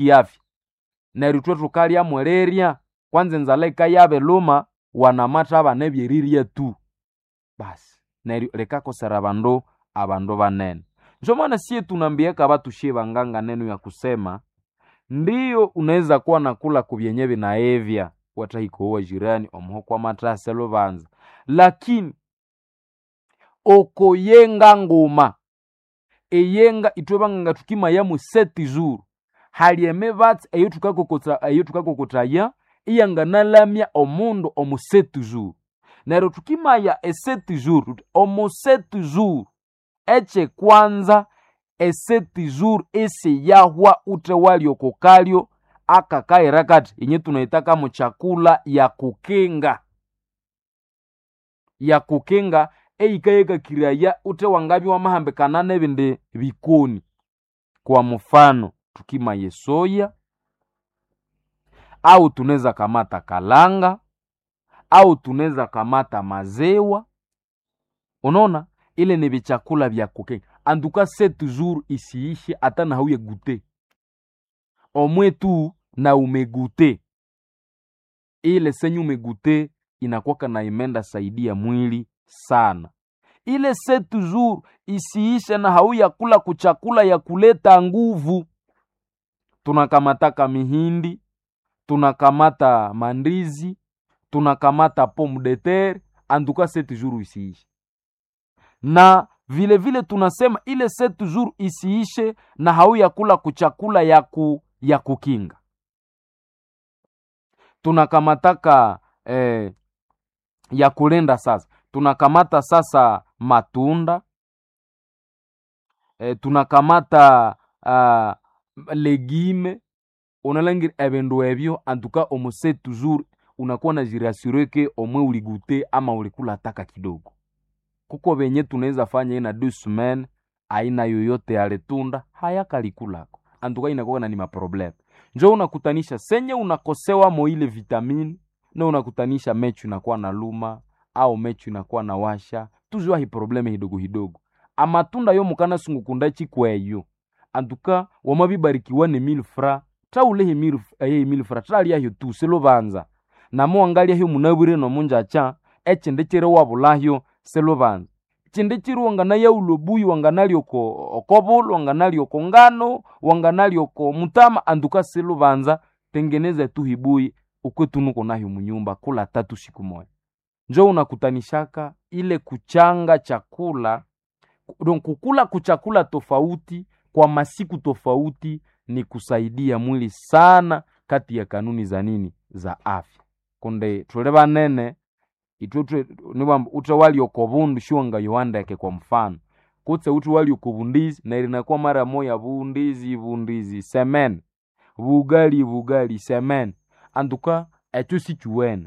kiafya neryo ithwe thukalya mwerirya kwanza enzala ikayaba luma wanamata abana ebyerirya tu basi neryo likakosera abandu abandu banene ndio maana sie tunaambiaka watu shie wanganga neno ya kusema ndiyo unaweza kuwa nakula kubyenye vinaevya watahikowa jirani omuho kwa matase lubanza lakini okoyenga nguma eyenga ithwe banganga tukimayamu seti zuru hali emibatsi eyo tukakokota eyo tukakokotaya iyanganalamya omundu omu seti zuru neryo tukimaya eseti zuru tuti omu seti zuru ekyekwanza eseti zuru esiyahwa ute walyo kokalyo akakaira kati yenye tunaitaka mu chakula ya kukinga ya kukinga eyikayekakiraya ute wangabi wamahambikana nebindi bikoni kwa mfano tukimaye soya au tunaweza kamata kalanga au tunaweza kamata mazewa unaona ile ni vichakula vya kukinga anduka se toujours isiishe hata na hauye gute omwe tu na umegute ile senye umegute inakwaka na imenda saidia mwili sana ile se toujours isiishe na hauya kula kuchakula ya kuleta nguvu tunakamataka mihindi tunakamata mandizi tunakamata pomme de terre anduka se toujours isiishe na vile vile tunasema ile sept jours isiishe na hauya kula kuchakula ya, ku, ya kukinga tunakamataka eh, ya kulenda sasa tunakamata sasa matunda eh, tunakamata uh, legime unalangira ebindu ebyo antuka omu sept jours unakuwa na jirasure ke omwe uligute ama ulikula taka kidogo kuko venye tunaweza fanya ina deux semaines aina yoyote ya letunda hayakalikulako antuka inakuwa na ni maprobleme njo unakutanisha senye unakosewa mo ile vitamini na unakutanisha mechu inakuwa na luma au mechu inakuwa na washa tuzwa hi probleme hidogo hidogo amatunda yo mukana sungukunda chikweyo antuka wamabibarikiwa ne mille fra traulehi mille eh, mille fra traliahyo tu selubanza namo wangalyaho munabwire nomunjacha echinde chiri wabulahyo selubanza chindi chiri wanganayaulo buyi wanganali oko okobulu wanganali oko ngano wanganali oko mutama anduka selubanza tengeneza tu hibuyi ukwetunuko nayo munyumba kula tatu siku moja njo unakutanishaka ile kuchanga chakula donc kukula kuchakula tofauti kwa masiku tofauti ni kusaidia mwili sana kati ya kanuni za nini za afya kunde tule banene itwe niwamba ute walioko bundu shiwanga yoandeke kwa mfano kutse ute walioko bundizi na ilinakuwa mara moya bundizi bundizi semen bugali bugali semen antuka echo sichuwene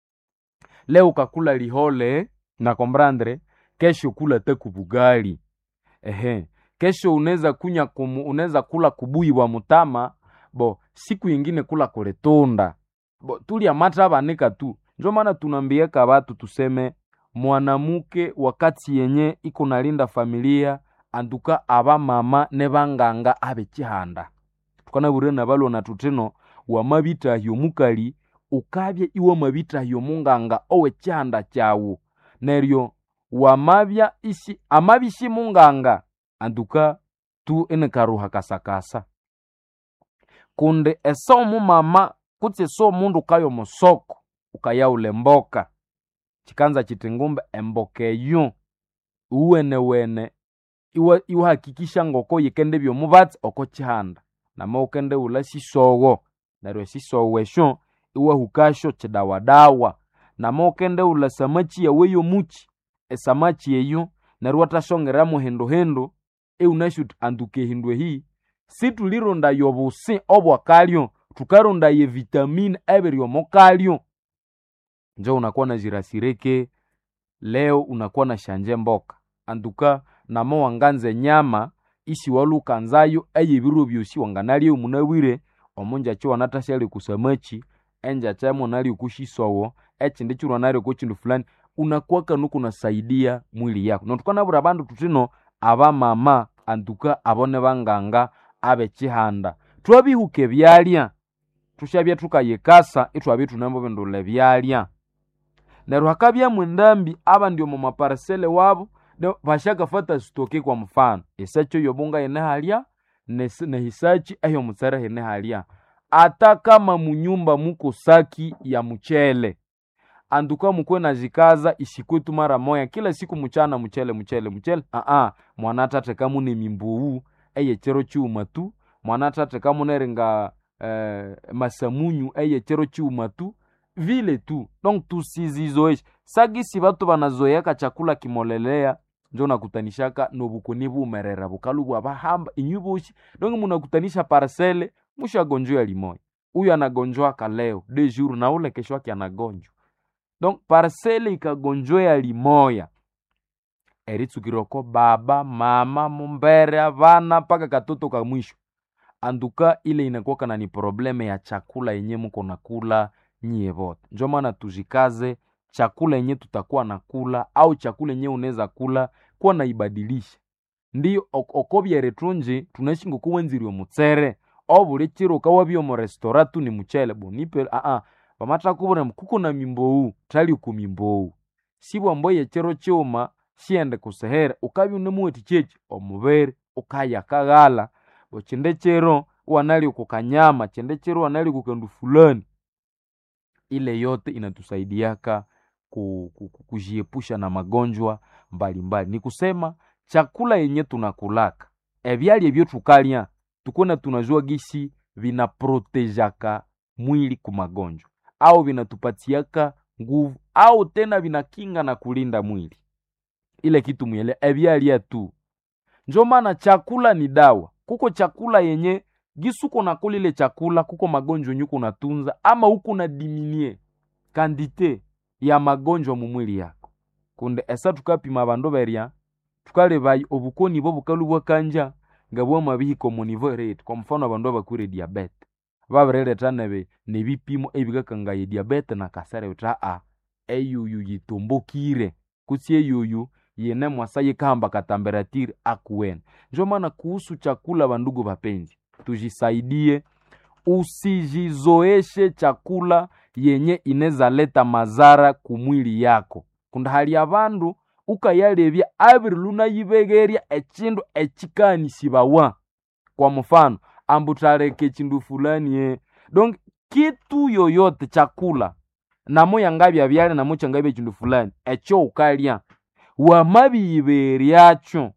leo kakula lihole na kombrandre kesho kula teku bugali ehe kesho unaweza kunya kumu, unaweza kula kubuyi bwa mutama bo siku yingine kula kuletunda bo tulya mata banika tu njo maana tunambiaka batu tuseme mwanamuke wakati yenye iko nalinda familia anduka aba mama ne banganga abe chihanda tukanabure na balwa na tuteno wamabitahyo mukali ukabye iwe mabitahyo munganga owe chihanda chawu neryo wamabya isi amabishi munganga anduka tu ene karuha kasakasa kunde eso mumama kutse so mundu kayo musoko ukayaula emboka chikanza chiti ngumbe emboka eyo uwenewene iwa iwahakikisha ngoko yikende byomubatsi oko chihanda nama ukende ula sisowo neryo esisowo esyo iwahukasyo chidawadawa nama ukende ula samachi yawe yomuchi esamachi eyo neryo watashongeramu hinduhindu eunashuti anduka ehindu ehi situlironda yobusi obwakalyo tukaronda ye vitamini ebiryomokalyo njo unakuwa na jirasireke leo unakuwa na shanje mboka anduka namo wanganze nyama isi walukanzayo eyebiro byosi wanganalya omunabwire omunjacho wanatashyali kusamachi enjacha monali kushisowo echindi chirwa nali kuchindu fulani unakuwa kanu kunasaidia mwili yako notukanabura bandu tutino abamama anduka abone banganga abe chihanda twabihuka byalya tushabya tukayikasa itwabya tunambo bindula byalya neryo hakabyamu endambi abandi omu maparisele wabo de- bashakafata sitoke kwa mfano esachi eyobunga yene halya nes- nehisachi eyomutsere hene halya ata kama munyumba muko saki ya mchele anduka mukwe nazikaza isikwetu mara moya kila siku muchana mchele mchele mchele aa mwana tate kamune mimbuwu eyechero chiuma tu mwana tate kamuneringa eh, masamunyu eyechero chiuma tu vile tu donc tusizizoeshe sagisi batu banazoeyaka chakula kimolelea njo nakutanishaka nobukoni bumerera bukalu bwa bahamba inyu boshi donc munakutanisha parcele mushagonjwa limoya huyu anagonjwaka leo de jour na ule kesho yake anagonjwa donc parcele ikagonjwea limoya eritsukirwako baba mama mumbere avana mpaka katoto ka mwisho anduka ile inakuwaka na ni probleme ya chakula yenye muko nakula nyie vote njo maana tujikaze chakula yenye tutakuwa nakula au chakula yenye unaweza kula kuwa naibadilisha ndiyo ok- okobyere tunji tunaishi ngokuwenzirwe mutsere obuli chiro ukawabya omu restaurant tu ni muchele bonipe aa pamatakubura kuko na mimbowu tali ku mimbowu sibwambo yechero chiuma shiende kusehere ukabya unemuweti chechi omubere ukayakaghala ochinde chero wanali kukanyama chinde chero wanali kukandu fulani ile yote inatusaidiaka ku- ku- ku- kujiepusha na magonjwa mbalimbali ni kusema chakula yenye tunakulaka ebyali ebyo tukalya tukona tunajua gisi vinaprotejaka mwili ku magonjwa au vinatupatiaka nguvu au tena vinakinga na kulinda mwili ile kitu mwele ebyalya tu njo maana chakula ni dawa kuko chakula yenye gisuko nakula ile chakula kuko magonjwa yenye uko natunza ama uko na diminie kandite ya magonjwa mu mwili yako kunde esa tukapima bandu berya tukalebayi obukoni bwo bukalu bwakanja nga bwamabihika omu nivo rate kwa mfano abandu abakwire diabete babireleta nebe nebipimo ebikakangaya diabete na kasere uta a eyuyu yitumbukire kutsi eyuyu yene mwasa yikahamba katamberatiri akuwene njo maana kuhusu chakula bandugu bapenzi tujisaidie usijizoeshe chakula yenye ineza leta mazara kumwili yako kunda hali abandu ukayalebya abiri lunayibegerya echindu echikanishibawa kwa mfano ambu taleka echindu fulani e donc kitu yoyote chakula namo yangabya byale namo changabya echindu fulani echo ukalya wamabiyiberyakyo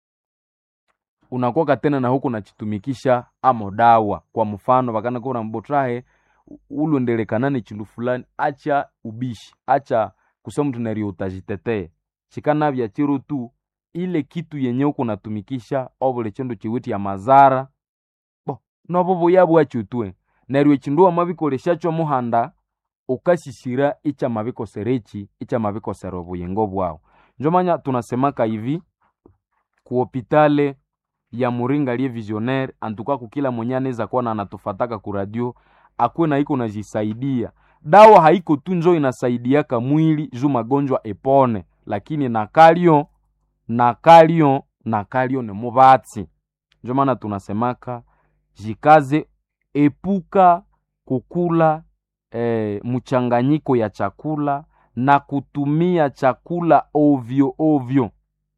unakuwa tena na huku nachitumikisha amo dawa kwa mfano vakanakura mbotrahe ulondelekana ni chindu fulani acha ubishi acha kusema mtu nario utajitetee chikanavya chiro tu ile kitu yenye uko natumikisha ovule chindu chiwiti ya mazara bo novo vuyabwacho tue neryo echindu wamabikoleshacho muhanda ukashisira icha mabikoserechi icha mabikosera obuyingo bwawu njomanya tunasemaka hivi kuhopitale ya muringa liye visionaire antuka kukila mwenye anaweza kuwa na anatufataka ku radio akuwe na iko najisaidia dawa haiko tu njo inasaidiaka mwili juu magonjwa epone lakini nakalyo nakalyo nakalyo ni mubatsi njo maana tunasemaka jikaze epuka kukula eh, mchanganyiko ya chakula na kutumia chakula ovyo ovyo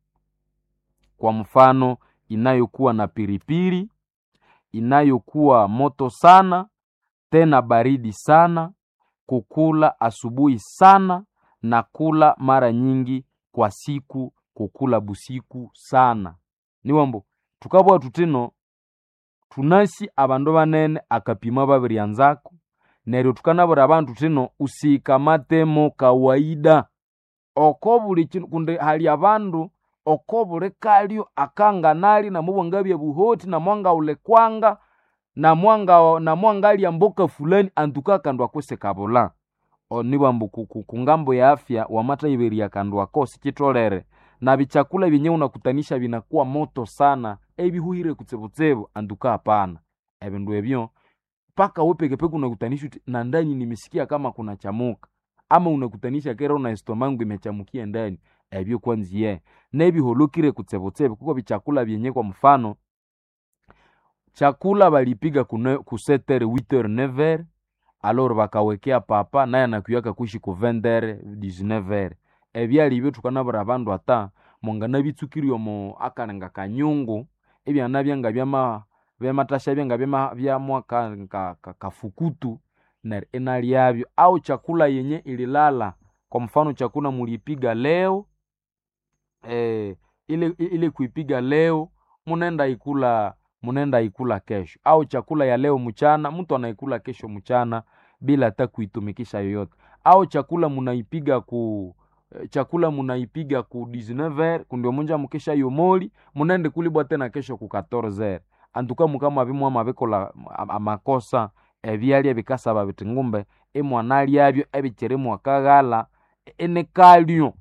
kwa mfano inayokuwa na piripiri inayokuwa moto sana tena baridi sana kukula asubuhi sana na kula mara nyingi kwa siku kukula busiku sana niwambo tukabwa tutino tunasi abandu banene akapima babiryanzako neryo tukanabura abantu tino usikamatemo kawaida oko buli chinu kundi hali abandu oko buli kalyo akanganali namubwangabya buhoti namwanga ulekwanga namwanga namwangalya mboka fulani antuka akandu akose kabula onibwambu kungambo ya afya wamatayiberya akandu ako sichitolere na bichakula vyenye unakutanisha vinakuwa moto sana ebihuhire kutsebutsebo anduka hapana ebindu ebyo mpaka we pekepeke unakutanisha uti na ndani nimesikia kama kuna chamuka ama unakutanisha kera una estomangu imechamukia ndani ebyo kwanziye nebiholokire kutsebutsebo kuko bichakula vyenye kwa mfano chakula balipiga ku 7h 8h 9h alors bakawekea papa naye anakuyaka kuishi ku 20h 19h ebyali ibyo tukanabura abandu ata mongana bitsukirwe omo akalenga kanyungu ebyana byanga byama byamatasha byanga byama byamwa ka, ka, ka, kafukutu na inalyabyo au chakula yenye ililala kwa mfano chakula mulipiga leo eh, ile, ile kuipiga leo munaenda ikula munaenda ikula kesho au chakula ya leo mchana mtu anaikula kesho mchana bila hata kuitumikisha yoyote au chakula munaipiga ku chakula munaipiga ku 19h kundio munja mukesha yomoli munaende kulibwa tena kesho ku 14h antuka mukama bimwa mabikola amakosa ebyalya bikasaba biti ngumbe emwana lyabyo ebikiri mwakaghala enekalyo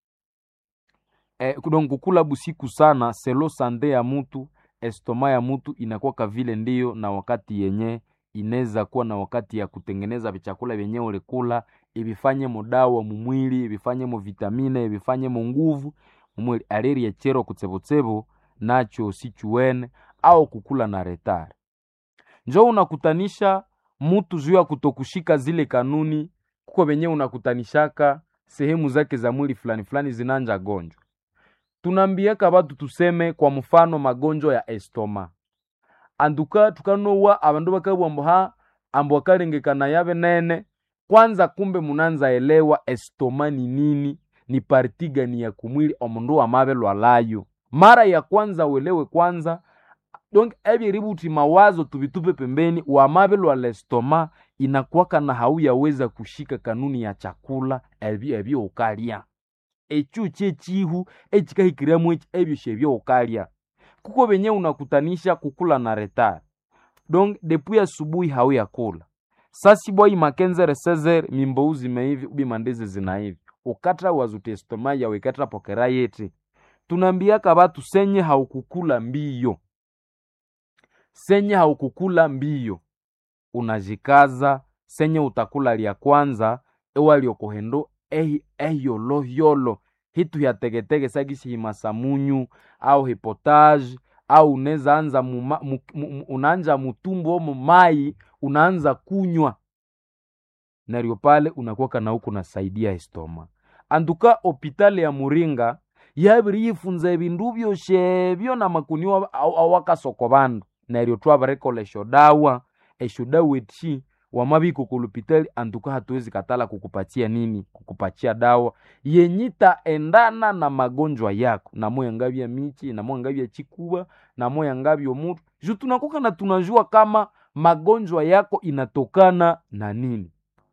e, donc kukula busiku sana selo sande ya mutu estoma ya mutu inakuwa vile ndiyo na wakati yenye inaweza kuwa na wakati ya kutengeneza vichakula vyenye ulikula ibifanye mudawa mumwili ibifanye mu vitamine ibifanye mu nguvu mumwili aliri yechero kutsebotsebo nacho sichuene au kukula na retare njo unakutanisha mutu juu ya kutokushika zile kanuni kuko venye unakutanishaka sehemu zake za mwili fulani fulani zinanja gonjwa tunambiaka batu tuseme kwa mfano magonjwa ya estoma anduka tukanowa abandu bakabwambo ha ambo akalengekana yabe nene kwanza kumbe munanza elewa estoma ni nini ni parti gani ya kumwili omundu wamabe lwalayo mara ya kwanza uelewe kwanza donc ebyeributi mawazo tubitupe pembeni wamabe lwa lestoma inakwaka na hauyaweza kushika kanuni ya chakula ebyo ebyo ukalya ekyu kyekihu ekikahikiramu eki ebyo shebyo ukalya kuko benye unakutanisha kukula na retard donc depuis asubuhi hauyakula sasibwai makenzere sezer mimbou zimeivi ubi mandezi zinaivi ukatra wazutestoma yawe ikatra pokera yeti tunambiaka batu senye haukukula mbiyo senye haukukula mbiyo unajikaza senye utakula lya kwanza ewaliokohendo eyolohiyolo hitu hya tegetege sagisi himasamunyu au hipotage au unaweza anza muma, mu, mu, unaanja mutumbu omo mai unaanza kunywa naryo pale unakuwaka na huku nasaidia estoma anduka opitali ya muringa yabiri yifunza ebindu byoshebyo na makuniwa awakasoko bandu neryo twabarekola eshodawa eshodawa eti wamabiko kulupitali antuka hatuwezi katala kukupatia nini kukupatia dawa yenyita endana na magonjwa yako namoya ngabya michi namoya ngabya chikuba namoya ngabya mutu ju tunakoka na tunajua kama magonjwa yako inatokana na nini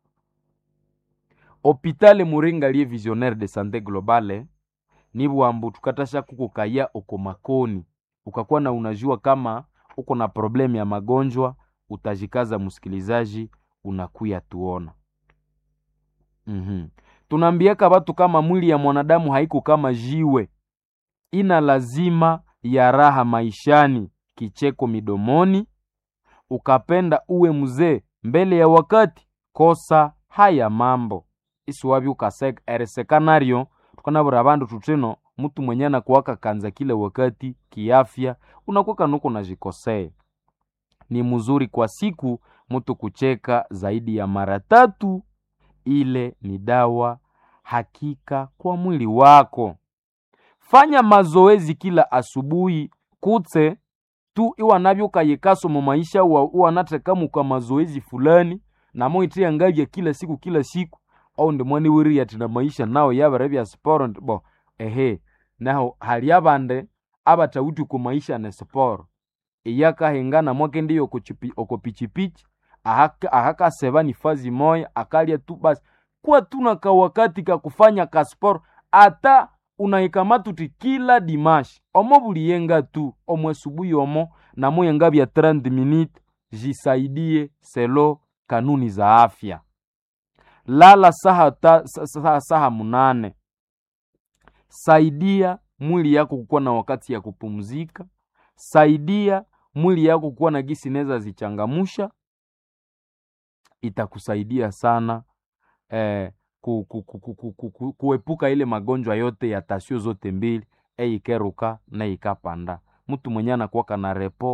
hopitale muringa lie visionnaire de sante globale nibwambu tukatasha kukukaya uko makoni ukakuwa na unajua kama uko na problemu ya magonjwa utajikaza msikilizaji unakuya tuona mm-hmm. tunaambiaka batu kama mwili ya mwanadamu haiko kama jiwe ina lazima ya raha maishani kicheko midomoni ukapenda uwe mzee mbele ya wakati kosa haya mambo isiwabi ukaseka eresekanario tukanabura bandu tutino mtu mwenye anakuwaka kanza kila wakati kiafya unakuwaka nuko najikosea ni mzuri kwa siku mtu kucheka zaidi ya mara tatu ile ni dawa hakika kwa mwili wako fanya mazoezi kila asubuhi kutse tu iwanavyokayekaso mu maisha iwanatekamuka mazoezi fulani namoitia ngavya kila siku kila siku au ndimwani wiri ati na maisha nao yabere bya sporo bo ehe naho hali abande abatawuti ku maisha ne sporo iyakahengana mwake ndiyo oko pichipichi ahakaseba ni fazi moya akalya tu basi kuwa tuna kawakati kakufanya kasporo ata unaikamatuti kila dimashi omo buliyenga tu omwe subuhi omo namoyenga bya 30 minute jisaidie selo kanuni za afya lala saha, ta, saha, saha munane saidia mwili yako kukuwa na wakati ya kupumzika saidia mwili yako kuwa na gisi neza zichangamusha itakusaidia sana eh, ku, ku, ku, ku, ku, ku, ku, kuepuka ile magonjwa yote ya tasio zote mbili eikeruka na ikapanda mtu mwenye anakuwaka na repo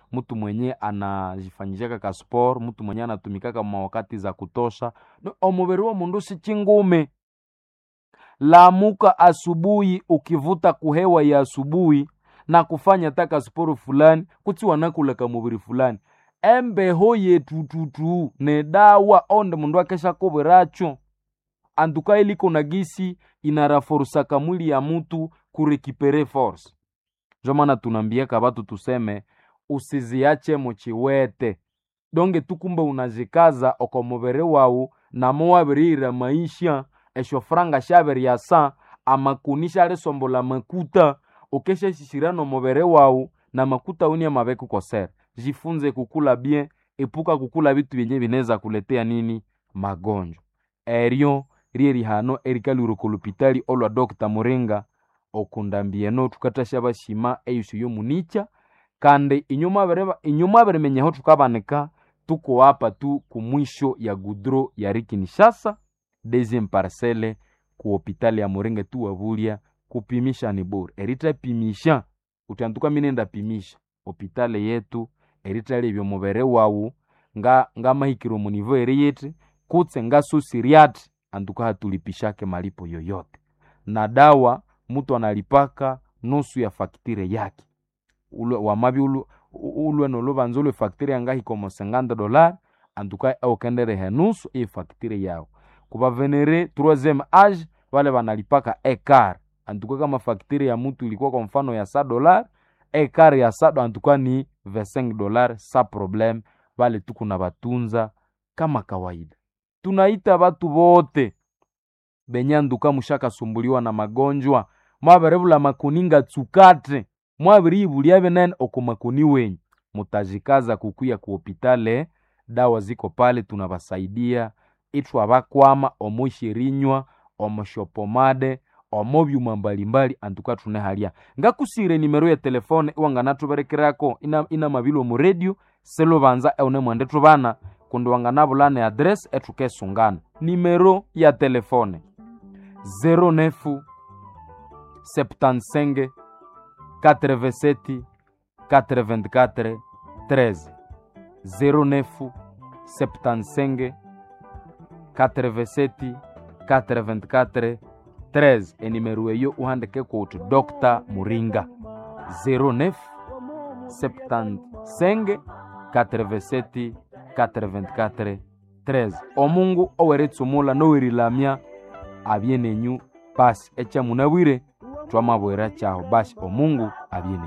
mtu mwenye anajifanyishaka ka sport mtu mwenye anatumikaka mawakati za kutosha No, omubiri wa mundu si chingume lamuka asubuhi ukivuta kuhewa ya asubuhi na kufanya taka sporo fulani kuti wanakulaka mubiri fulani embeho yetututu ne dawa onde mundu akesha kobweracho antuka iliko na gisi inaraforusaka mwili ya mutu kurekipere force njo maana tunambiaka batu tuseme usiziache muchiwete donge tukumbe unazikaza oko mubiri wawu namo wabirira maisha esho franga shabiryasa amakuni shalisombola makuta ukeshashishira nomubiri wawu na makuta uni amabeku kosera jifunze kukula bien epuka kukula bitu byenye bineza kuletea nini magonjwa eryo rye rihano erikalwire lupitali olwa dr muringa okundambieno tukatasha bashima eyusu yomunicha kandi inyuma bireba inyuma birimenyeho tukabanika tuko hapa tu kumwisho ya gudro ya rikinishasa deuxième parcelle ku hopitali ya muringa tu wabulya kupimisha ni bure eritapimisha utanduka minenda pimisha hopitali yetu eritali ebyo mubere wawu nga ngamahikiro munivo eri yiti kutse ngasusiriati anduka hatulipishake malipo yoyote na dawa mtu analipaka nusu ya faktire yake ulwe wamabi ulwe, ulwe nolubanza ulwe faktire yangahikomo 50 dollar antuka aukenderehe nusu iyi faktire yawo kubavenere troisième age vale vanalipaka ekar antuka kama faktire ya mutu ilikuwa kwa mfano ya sa dollar ekar ya sado antuka ni 25 dollar sa problem vale tuku na batunza kama kawaida tunaita batu bote benye anduka mushakasumbuliwa na magonjwa mwaberevula makuninga tsukate mwabiribulya binene oko makuni wenyu mutajikaza kukuya ku hopitale dawa ziko pale tunabasaidia ithu abakwama omushirinywa omushopomade omobyuma mbalimbali antuka tune halya ngakusire nimero ya telefone iwanganatuberekerako ina, ina mabilo mu radio selubanza eune mwende tubana kundi wanganabulana adresi etukesungana nimero ya telefone 09 75 87 84 13 09 75 87 84 13 enimero eyo uhandike kuti dr muringa 09 75 87 84 13 omungu oweretsumula nowerilamya abye nenyu basi echamunabwire twamabwera chaho basi omungu abye nenyu